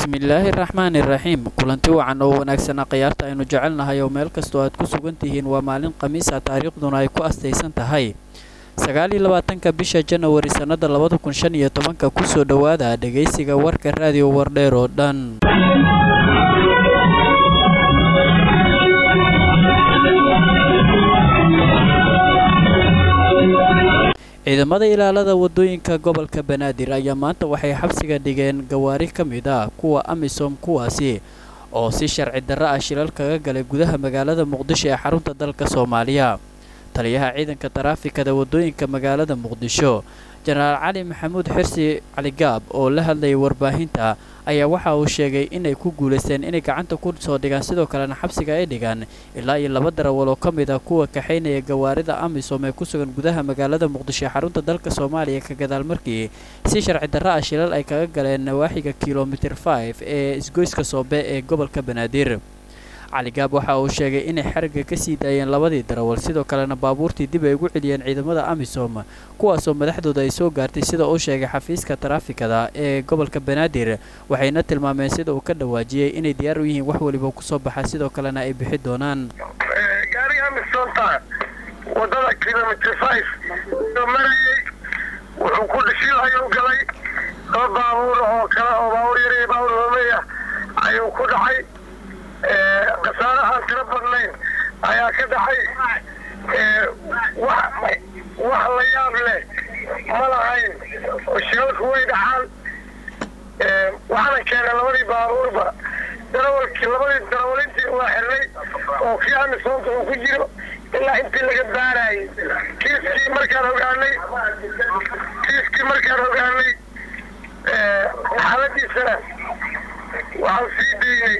bismillaahi raxmaani raxiim kulanti wacan oo wanaagsana khiyaarta aynu jecelnahay oo meel kastoo aad ku sugan tihiin waa maalin khamiisa taariikhduna ay ku astaysan tahay sagaal iyo labaatanka bisha janawari sannada labada kun shan iyo tobanka kusoo dhowaada dhegaysiga warka raadiyo wardheer oo dhan ciidamada ilaalada wadooyinka gobolka banaadir ayaa maanta waxay xabsiga dhigeen gawaari ka mid ah kuwa amisom kuwaasi oo si sharci darro ah shilal kaga galay gudaha magaalada muqdisho ee xarunta dalka soomaaliya taliyaha ciidanka taraafikada wadooyinka magaalada muqdisho jenaraal cali maxamuud xirsi caligaab oo la hadlayay warbaahinta ayaa waxa uu sheegay inay ku guulaysteen inay gacanta ku soo dhigaan sidoo kalena xabsiga ay dhigaan ilaa iyo laba darawal oo ka mid ah kuwa kaxaynaya gawaarida amisom ee ku sugan gudaha magaalada muqdisho ee xarunta dalka soomaaliya ka gadaal markii si sharci darro ah shilal ay kaga galeen nawaaxiga kilomitir 5 ee isgoyska soobe ee gobolka banaadir caligaab waxa uu sheegay inay xariga ka sii daayeen labadii darawal sidoo kalena baabuurtii dib ay ugu celiyeen ciidamada amisom kuwaasoo madaxdooda ay soo gaartay sida uu sheegay xafiiska taraafikada ee gobolka banaadir waxayna tilmaameen sida uu ka dhawaajiyey inay diyaar u yihiin wax weliba kusoo baxa sidoo kalena ay bixi doonaan gaariga amisonta wadada kilomitr five oo marayay wuxuu ku dhishil ayuu galay laba baabuur oo kale oo baabuur yar iyo baabuur hoomeya ayuu ku dhacay khasaare aan tiro badnayn ayaa ka dhacay wax la yaab leh ma lahayn oo shilalku way dhacaan waxaana keenay labadii baabuurba darawalkii labadii darawalintii waa xirnay oo kii amisoonta uu ku jiro ilaa intii laga baarayay kiiskii markaan ogaanay kiiskii markaan ogaanay xaaladiisana waxaan sii daynay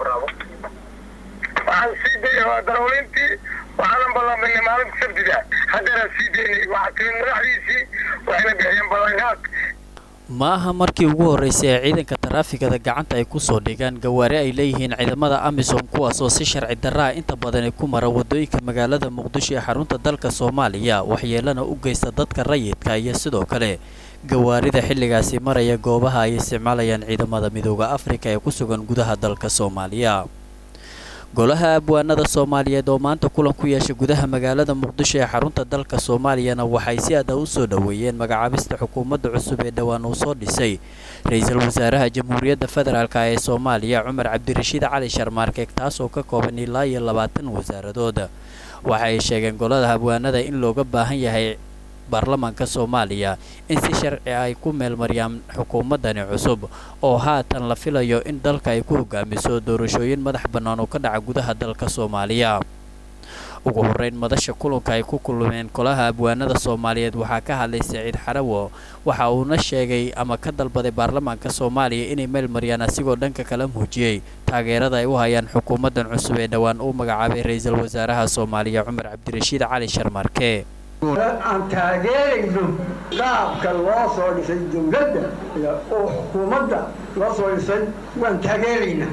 waxaan sii daynay waa darawalintii waxaanan ballanbanay maalinta sabtida haddeeraan sii daynay waxaa timid madaxdiisii waxayna bixiyeen ballanqaad ma aha markii ugu horraysay ee ciidanka taraafikada gacanta ay ku soo dhigaan gawaari ay leeyihiin ciidamada amisom kuwaasoo si sharci darraa inta badani ku mara waddooyinka magaalada muqdisho ee xarunta dalka soomaaliya waxyeelana u geysta dadka rayidka iyo sidoo kale gawaarida xilligaasi maraya goobaha ay isticmaalayaan ciidamada midooda afrika ee ku sugan gudaha dalka soomaaliya golaha abwaanada soomaaliyeed oo maanta kulan ku yeeshay gudaha magaalada muqdisho ee xarunta dalka soomaaliyana waxay si adag u soo dhoweeyeen magacaabista xukuumadda cusub ee dhowaan uu soo dhisay ra-iisul wasaaraha jamhuuriyadda federaalk ee soomaaliya cumar cabdirashiid cali sharmaarkeeg taasoo ka kooban ilaa iyo labaatan wasaaradood waxa ay sheegeen golada abwaanada in looga baahan yahay baarlamaanka soomaaliya in si sharci ay ku meelmariyaan xukuumaddani cusub oo haatan la filayo in dalka ay ku hogaamiso doorashooyin madax bannaan oo ka dhaca gudaha dalka soomaaliya ugu horreyn madasha kulanka ay ku kulmeen golaha abwaanada soomaaliyeed waxaa ka hadlay saciid xarawo waxa uuna sheegay ama ka dalbaday baarlamaanka soomaaliya inay meelmariyaan asigoo dhanka kala muujiyey taageerada ay u hayaan xukuumaddan cusub ee dhowaan uu magacaabay ra-iisul wasaaraha soomaaliya cumar cabdirashiid cali sharmarke aan taageerayno qaabka loo soo dhisay dawladda oo xukuumadda loo soo dhisay waan taageeraynaa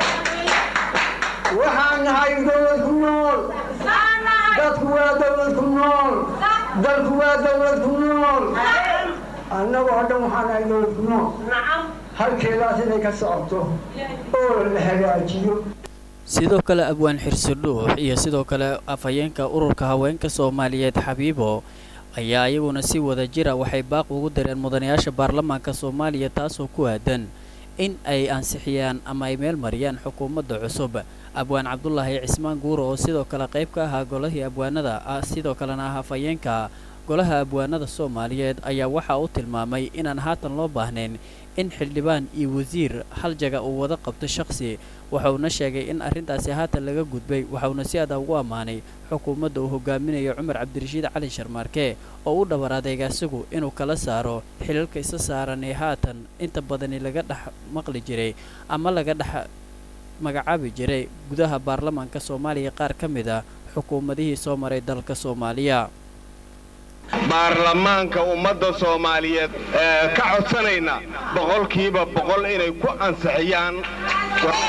waxaan nahay dawlad ku nool dadku waa dawlad ku nool dalku waa dawlad ku nool annagoo dhan waxaan nahay dawlad ku nool halkeedaas inay ka socoto oo la hagaajiyo sidoo kale abwaan xirsi dhuux iyo sidoo kale afhayeenka ururka haweenka soomaaliyeed xabiibo ayaa iyaguna si wada jira waxay baaq ugu dareen mudanayaasha baarlamaanka soomaaliya taasoo ku aadan in ay ansixiyaan ama ay meel mariyaan xukuumadda cusub abwaan cabdulaahi cismaan guuro oo sidoo kale qayb ka ahaa golahii abwaanada sidoo kalena ah afhayeenka golaha abwaanada soomaaliyeed ayaa waxa uu tilmaamay inaan haatan loo baahnayn in xildhibaan iyo wasiir hal jaga uu wada qabto shakhsi waxauna sheegay in arrintaasi haatan laga gudbay waxauna si adag ugu ammaanay xukuumadda uu hogaaminayo cumar cabdirashiid cali sharmaarke oo u dhabar adeega isagu inuu kala saaro xilalka isa saaran ee haatan inta badani laga dhex maqli jiray ama laga dhex magacaabi jiray gudaha baarlamaanka soomaaliya qaar ka mid a xukuumadihii soo maray dalka soomaaliya baarlamaanka ummadda soomaaliyeed ka codsanayna boqolkiiba boqol inay ku ansixiyaan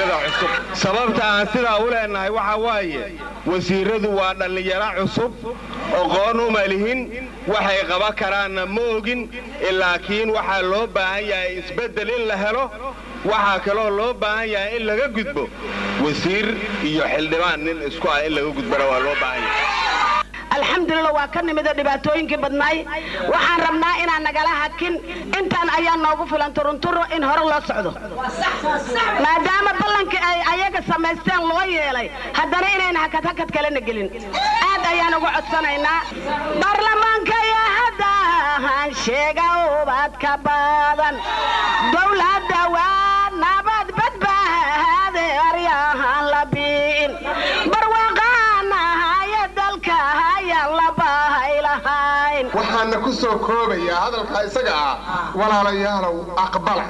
wasiirada cusub sababta aan sidaa u leennahay waxaa waaye wasiiradu waa dhallinyaro cusub oqoon uma lihin waxay qaban karaanna ma ogin laakiin waxaa loo baahan yahay isbeddel in la helo waxaa kaloo loo baahan yahay in laga gudbo wasiir iyo xildhibaan nin isku ah in laga gudbana waa loo baahan yahay alxamdulillah waa ka nimida dhibaatooyinkii badnaay waxaan rabnaa inaan nagala hakin intaan ayaa noogu filan turunturo in hore loo socdo maadaama ballankii ay ayaga samaysteen loo yeelay haddana inayna hakad hakad kalena gelin aad ayaan ugu codsanaynaa baarlamaankaya haddahan sheega ubadka badan dowladda waa nabad badbaade aryahan la bi'in barwaaqaanahaya dalka hayaan la baahay lahayn waxaana ku soo koobayaa hadalkaa isaga ah walaalayaalow aqbala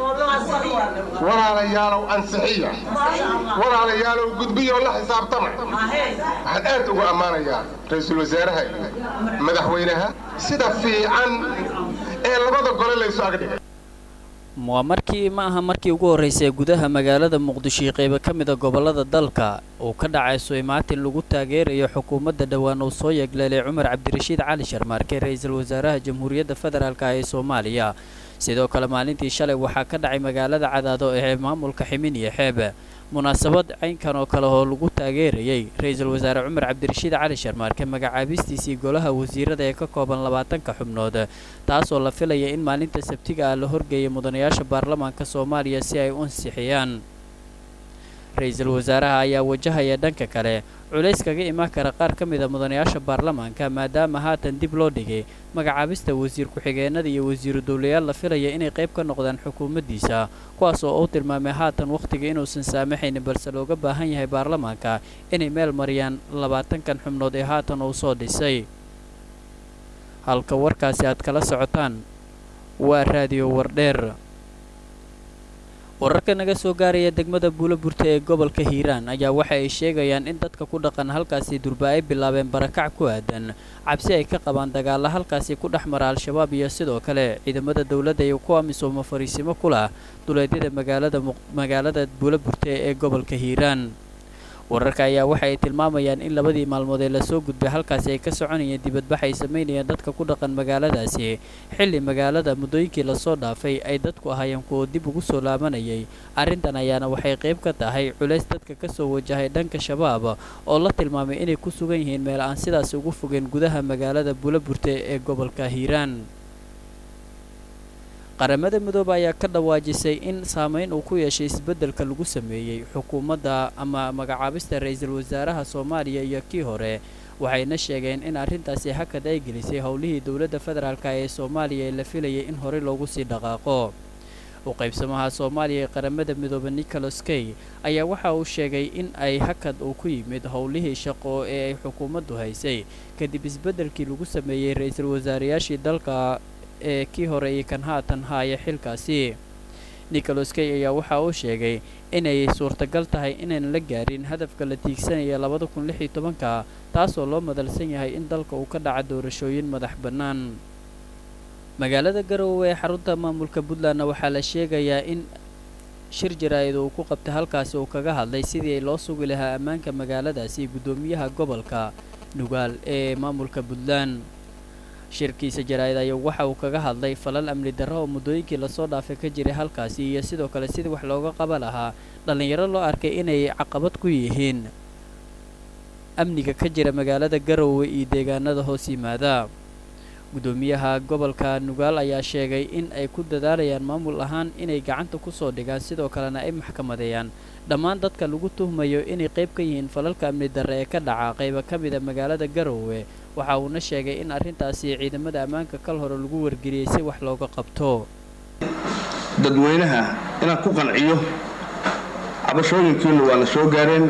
walaalayaalow ansixiya walaalayaalow gudbiyoo la xisaabtama waxaan aad ugu ammaanayaa ra-iisul wasaaraha iyo madaxweynaha sida fiican ee labada gole laysu agdhigay waa markii ma aha markii ugu horraysay gudaha magaalada muqdisho iyo qaybo ka mid a gobollada dalka uu ka dhacay suymaatin lagu taageerayo xukuumadda dhowaan uu soo yeegleelay cumar cabdirashiid cali sharmaarke ra-iisul wasaaraha jamhuuriyadda federaalk ee soomaaliya sidoo kale maalintii shalay waxaa ka dhacay magaalada cadaado ee maamulka ximin iyo xeeb munaasabad caynkan oo kale oo lagu taageerayay ra-iisul wasaare cumar cabdirashiid cali sharmaarke magacaabistiisii golaha wasiirada ee ka kooban labaatanka xubnood taasoo la filaya in maalinta sabtiga ah la horgeeyay mudanayaasha baarlamaanka soomaaliya si ay u ansixiyaan ra-iisul wasaaraha ayaa wajahaya dhanka kale culays kaga imaan kara qaar ka mid a mudanayaasha baarlamaanka maadaama haatan dib loo dhigay magacaabista wasiir ku-xigeenada iyo wasiiru dowlayaal la filaya inay qayb ka noqdaan xukuumaddiisa kuwaas oo uu tilmaamay haatan wakhtiga inuusan saamaxaynin balse looga baahan yahay baarlamaanka inay meel mariyaan labaatankan xubnood ee haatan uu soo dhisay halka warkaasi aad kala socotaan waa raadiyo wardheer wararka naga soo gaaraya degmada buuloburta ee gobolka hiiraan ayaa waxa ay sheegayaan in dadka ku dhaqan halkaasi durba ay bilaabeen barakac ku aadan cabsi ay ka qabaan dagaalla halkaasi ku dhex mara al-shabaab iyo sidoo kale ciidamada dowladda iyo kuwa misooma fariisimo ku lah duleedyada magaalada magaalada buuloburta ee gobolka hiiraan wararka ayaa waxa ay tilmaamayaan in labadii maalmood ee lasoo gudbay halkaasi ay ka soconayeen dibadbax ay samaynayeen dadka ku dhaqan magaaladaasi xilli magaalada muddooyinkii lasoo dhaafay ay dadku ahaayeen kuwo dib ugu soo laabanayay arrintan ayaana waxay qayb ka tahay culays dadka ka soo wajahay dhanka shabaab oo la tilmaamay inay ku sugan yihiin meel aan sidaas ugu fogeen gudaha magaalada buuloburte ee gobolka hiiraan qaramada midoobe ayaa ka dhawaajisay in saameyn uu ku yeeshay isbeddelka lagu sameeyey xukuumadda ama magacaabista ra-iisul wasaaraha soomaaliya iyo kii hore waxayna sheegeen in arrintaasi hakad ay gelisay howlihii dowladda federaalka ee soomaaliya ee la filayay in horey loogu sii dhaqaaqo u qaybsamaha soomaaliya ee qaramada midoobe nicholas kay ayaa waxa uu sheegay in ay hakad uu ku yimid howlihii shaqo ee ay xukuumaddu haysay kadib isbeddelkii lagu sameeyey ra-iisul wasaarayaashii dalka ee kii hore iyo kan haatan haaya xilkaasi nicholas kay ayaa waxa uu sheegay inay suurtagal tahay inaan la gaarin hadafka la tiigsanaya labada kun lix iyo tobanka taasoo loo madalsan yahay in dalka uu ka dhaca doorashooyin madax bannaan magaalada garowe ee xarunta maamulka puntlandna waxaa la sheegayaa in shir jaraa'id uu ku qabtay halkaasi uu kaga hadlay sidii loo sugi lahaa ammaanka magaaladaasi guddoomiyaha gobolka nugaal ee maamulka puntland shirkiisa jaraa'id ayaa waxa uu kaga hadlay falal amni darro oo muddooyinkii lasoo dhaafay ka jiray halkaasi iyo sidoo kale sidii wax looga qaba lahaa dhallinyaro loo arkay inay caqabad ku yihiin amniga ka jira magaalada garowe iyo deegaanada hoos yimaada guddoomiyaha gobolka nugaal ayaa sheegay in ay ku dadaalayaan maamul ahaan inay gacanta ku soo dhigaan sidoo kalena ay maxkamadeeyaan dhammaan dadka lagu tuhmayo inay qayb ka yihiin falalka amni darre ee ka dhaca qayba ka mida magaalada garowe waxa uuna sheegay in arrintaasi ciidamada ammaanka kal hore lagu wargeliyey si wax looga qabto dadweynaha inaan ku qanciyo cabashooyinkiinu waana soo gaareen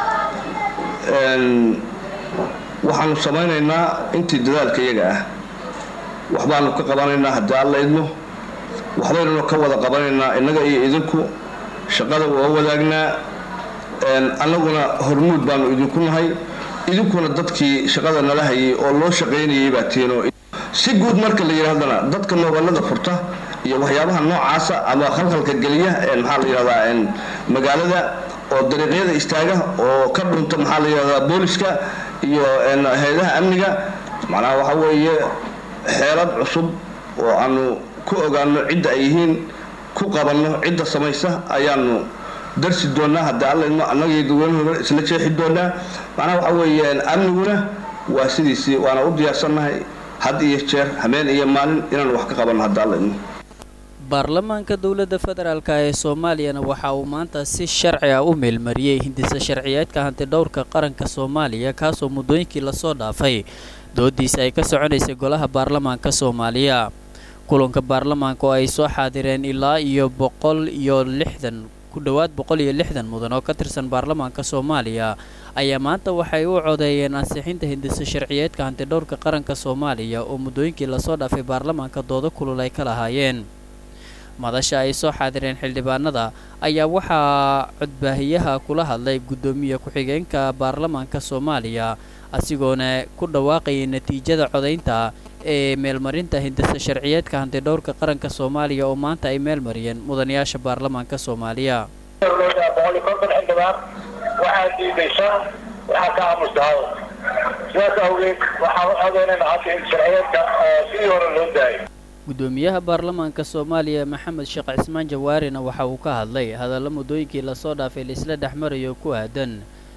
waxaanu samaynaynaa intii dadaalka iyaga ah waxbaanu ka qabanaynaa haddii alla idmo waxbaynanu ka wada qabanaynaa innaga iyo idinku shaqada waa wadaagnaa annaguna hormuud baanu idinku nahay idinkuna dadkii shaqada nala hayay oo loo shaqaynayay baa tiinoo si guud marka la yidhaahdana dadka nooballada furta iyo waxyaabaha noocaasa ama khalkhalka geliya maxaa la yidhahdaa magaalada oo dariiqyada istaaga oo ka dhunta maxaa la yidhahdaa booliska iyo hay-adaha amniga macnaha waxa weeye xeelad cusub oo aanu ku ogaano cidda ay yihiin ku qabanno cidda samaysa ayaanu darsi doonaa haddii allaidmo annagii dadweynuhuna isla jeexi doonaa macnaha waxa weeye amniguna waa sidiisii waana u diyaarsannahay had iyo jeer habeen iyo maalin inaan wax ka qabanno haddii allaidmo baarlamaanka dowladda federaalk ee soomaaliyana waxa uu maanta si sharci ah u meelmariyey hindisa sharciyeedka hantidhowrka qaranka soomaaliya kaasoo muddooyinkii lasoo dhaafay doodiisa ay ka soconaysay golaha baarlamaanka soomaaliya kulanka baarlamaanka oo ay soo xaadireen ilaa iyo boqol iyo lixdan ku dhowaad boqol iyo lixdan mudan oo ka tirsan baarlamaanka soomaaliya ayaa maanta waxay u codeeyeen ansixinta hindisa sharciyeedka hantidhowrka qaranka soomaaliya oo muddooyinkii lasoo dhaafay baarlamaanka doodo kulul ay ka lahaayeen madasha ay soo xaadireen xildhibaanada ayaa waxaa codbaahiyaha kula hadlay guddoomiye ku-xigeenka baarlamaanka soomaaliya asigoona ku dhawaaqayay natiijada codaynta ee meelmarinta hindisa sharciyeedka hantidhowrka qaranka soomaaliya oo maanta ay meelmariyeen mudanayaasha baarlamaanka soomaaliya xildhibaan waxaa diidaysa waxaa ka aamusdahay sidaas awgeed waxaan u codeynayna hadda in sharciyeedka sidii hore loo daayay guddoomiyaha baarlamaanka soomaaliya maxamed sheekh cismaan jawaarina waxa uu ka hadlay hadalla muddooyinkii lasoo dhaafay laisla dhex marayo ku aadan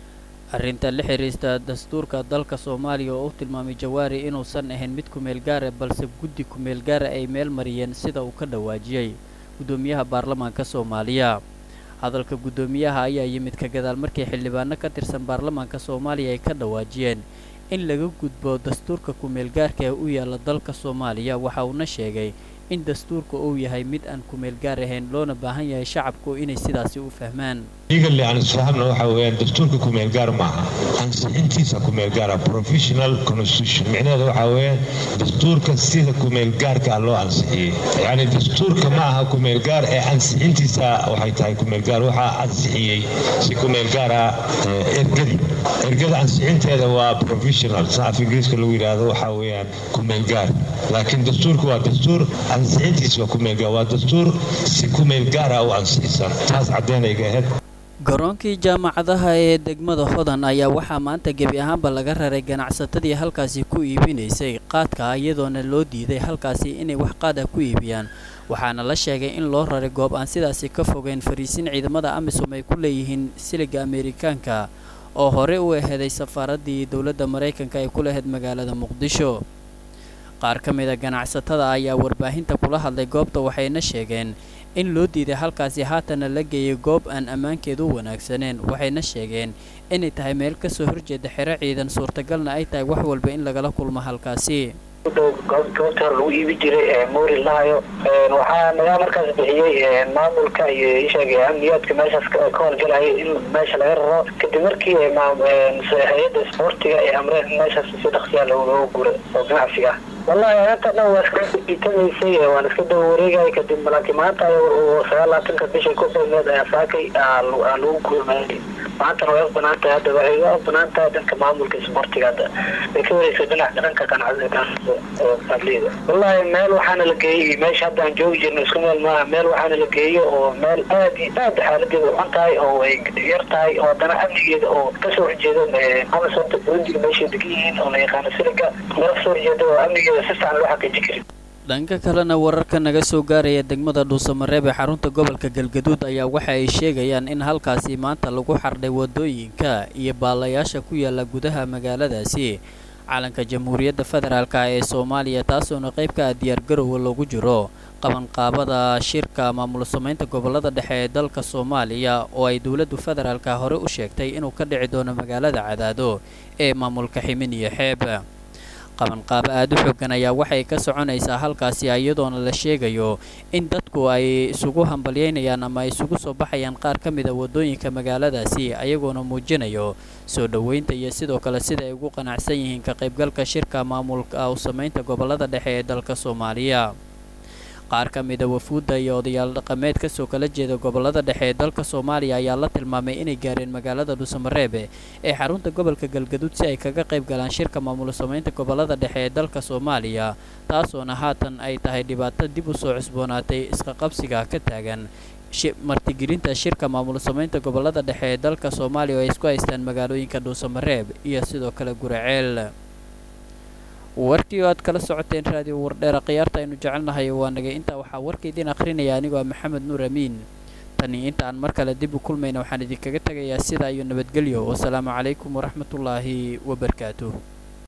arrinta la xiriirta dastuurka dalka soomaaliya oo u tilmaamay jawaari inuusan ahayn mid kumeel gaara balse guddi kumeel gaara ay meel mariyeen sida uu ka dhawaajiyey guddoomiyaha baarlamaanka soomaaliya hadalka guddoomiyaha ayaa yimid ka gadaal markii xildhibaano ka tirsan baarlamaanka soomaaliya ay ka dhawaajiyeen in laga gudbo dastuurka kumeelgaarka ee u yaalla dalka soomaaliya waxa uuna sheegay in dastuurka uu yahay mid aan kumeelgaar ahayn loona baahan yahay shacabku inay sidaasi u fahmaan legally aan isfahamna waxa weeyaan dastuurka kumeelgaar maaha ansixintiisa kumeelgaara professional constitution micnaheeda waxa weeyaan dastuurka sida kumeelgaarka loo ansixiyey yacni dastuurka ma aha kumeelgaar ee ansixintiisa waxay tahay kumeelgaar waxaa ansixiyey si kumeelgaara ergadi ergada ansixinteeda waa professional sa af ingiriiska lagu yidhaahdo waxa weeyaan kumeelgaar laakiin dastuurka waa dastuur ansixintiisa waa kumeelgaar waa dastuur si kumeelgaara u ansixisan taas caddeynayga ahayd garoonkii jaamacadaha ee degmada hodan ayaa waxaa maanta gebi ahaanba laga raray ganacsatadii halkaasi ku iibinaysay qaadka iyadoona loo diiday halkaasi inay wax qaada ku iibiyaan waxaana la sheegay in loo raray goob aan sidaasi ka fogeyn fariisin ciidamada amisom ay ku leeyihiin siliga ameerikaanka oo hore u aheeday safaaraddii dowladda maraykanka ay ku lahayd magaalada muqdisho qaar ka mida ganacsatada ayaa warbaahinta kula hadlay goobta waxayna sheegeen in loo diiday halkaasi haatana la geeyay goob aan ammaankeedu u wanaagsaneen waxayna sheegeen inay tahay meel kasoo horjeeda xero ciidan suurtagalna ay tahay wax walba in lagala kulmo halkaasi goobta hore lagu iibi jiray moori lahayo waxaa nagaa markaas bixiyey maamulka iyo isheeg amniyaadka meeshaas ka howlgalaya in meesha laga raro kadib markii hay-adda isboortiga ay amreen in meeshaas si dhaqsiyaa looga gura oo ganacsi ah wallahi anta dhan waa iska itamaysay waan iska daba wareegaya kadib laakiin maanta sagaal labaatanka bisha ku beemeed ayaa saakay aa lagu gurmayay maantana way u banaan tahay hadda waxay u banaan tahay dhanka maamulka isboortiga hadda way ka wareegsa dhinac dhanka ganacsiga wallahi meel waxaana la geeyey meesha hadda aan joogi jirno isku meel maaha meel waxaana la geeyo oo meel aad iyo aad xaaladeeda u xun tahay oo ay yar tahay oo haddana amnigeeda oo kasoo horjeedo amasonta burundiga meeshay degan yihiin oo la yaqaano siliga meel kasoo horjeeda oo amnigeeda si fiican loo xaqiijin karin dhanka kalena wararka naga soo gaaraya degmada dhuusamareeb ee xarunta gobolka galgaduud ayaa waxa ay sheegayaan in halkaasi maanta lagu xardhay wadooyinka iyo baalayaasha ku yaala gudaha magaaladaasi calanka jamhuuriyadda federaalk ee soomaaliya taasoona qayb ka ah diyaargarowga loogu jiro qabanqaabada shirka maamul samaynta gobolada dhexe ee dalka soomaaliya oo ay dowladdu federaalka hore u sheegtay inuu ka dhici doono magaalada cadaado ee maamulka ximin iyo xeeb qabanqaabo aada u xoogan ayaa waxay ka soconaysaa halkaasi iyadoona la sheegayo in dadku ay isugu hambalyeynayaan ama ay isugu soo baxayaan qaar ka mida wadooyinka magaaladaasi ayagoona muujinayo soo dhoweynta iyo sidoo kale sida ay ugu qanacsan yihiin ka qaybgalka shirka maamulka u samaynta gobolada dhexe ee dalka soomaaliya qaar ka mida wafuudda iyo odayaal dhaqameed kasoo kala jeeda gobolada dhexe ee dalka soomaaliya ayaa la tilmaamay inay gaareen magaalada dhuusamareebe ee xarunta gobolka galgaduud si ay kaga qayb galaan shirka maamul samaynta gobolada dhexe ee dalka soomaaliya taasoona haatan ay tahay dhibaato dib u soo cusboonaatay isqaqabsiga ka taagan martigelinta shirka maamul samaynta gobolada dhexe ee dalka soomaaliya oo ay isku haystaan magaalooyinka dhuusamareeb iyo sidoo kale guraceel warkii oo aad kala socoteen raadiyo wardheera khiyaarta aynu jecelnahay waa nagay intaa waxaa warka idiin akhrinaya anigoo ah maxamed nuur amiin tani intaan mar kale dib u kulmayna waxaan idinkaga tegayaa sidaa iyo nabadgelyo wasalaamu calaykum waraxmatullaahi wabarakaatuh